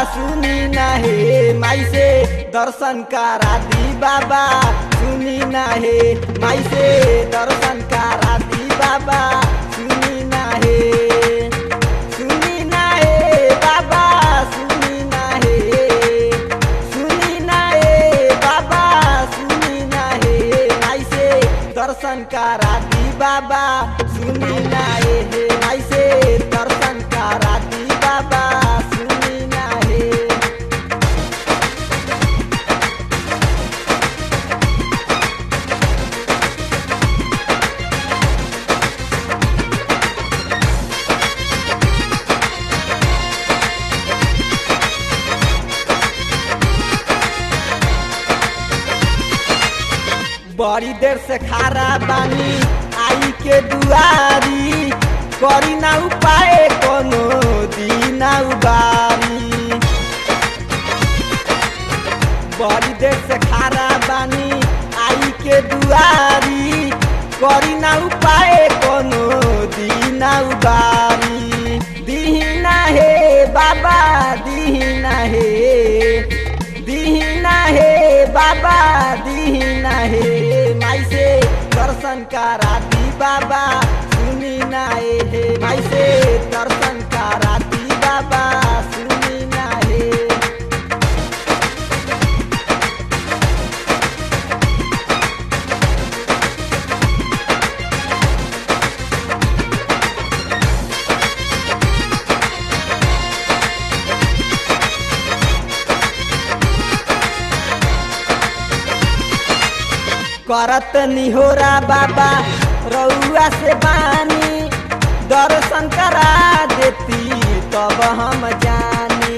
सुनी ना हे माई से दर्शन करा दी बाबा सुनी ना हे माई से दर्शन करा दी बाबा सुनी ना हे सुनी ना हे बाबा सुनी ना हे सुनी ना हे बाबा सुनी ना हे माई से दर्शन करा दी बाबा सुनी ना हे हे माई से दर्शन करा दी बाबा सुनी ना हे बड़ी देर से खारा बानी आई के दुआरी करी ना उपाय कोनो दीना उबारी बड़ी देर से खारा बानी आई के दुआरी करी ना उपाय कोनो दीना उबारी दीना हे बाबा दीना हे दीना हे बाबा दीना हे माई से दर्शन करा दी बाबा सुनी ना हे हे माई से दर्शन करा दी बाबा सुनी ना हे करत निहोरा बाबा रउआ से बानी दर्शन करा देती तब हम जानी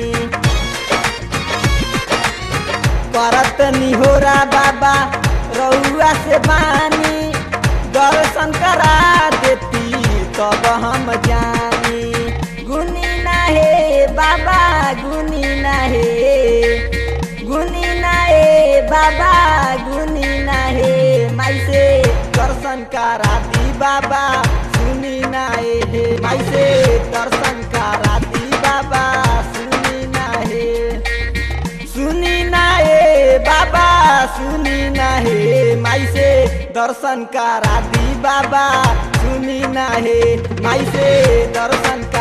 करत निहोरा बाबा रउआ से बानी दर्शन करा देती तब हम जानी गुनी ना हे बाबा गुनी ना हे गुनी ना हे बाबा गुनी ना हे माई से दर्शन करा दी बाबा सुनी ना हे हे माई से दर्शन करा दी बाबा सुनी ना हे सुनी ना हे बाबा सुनी ना हे माई से दर्शन करा दी बाबा सुनी ना हे माई से दर्शन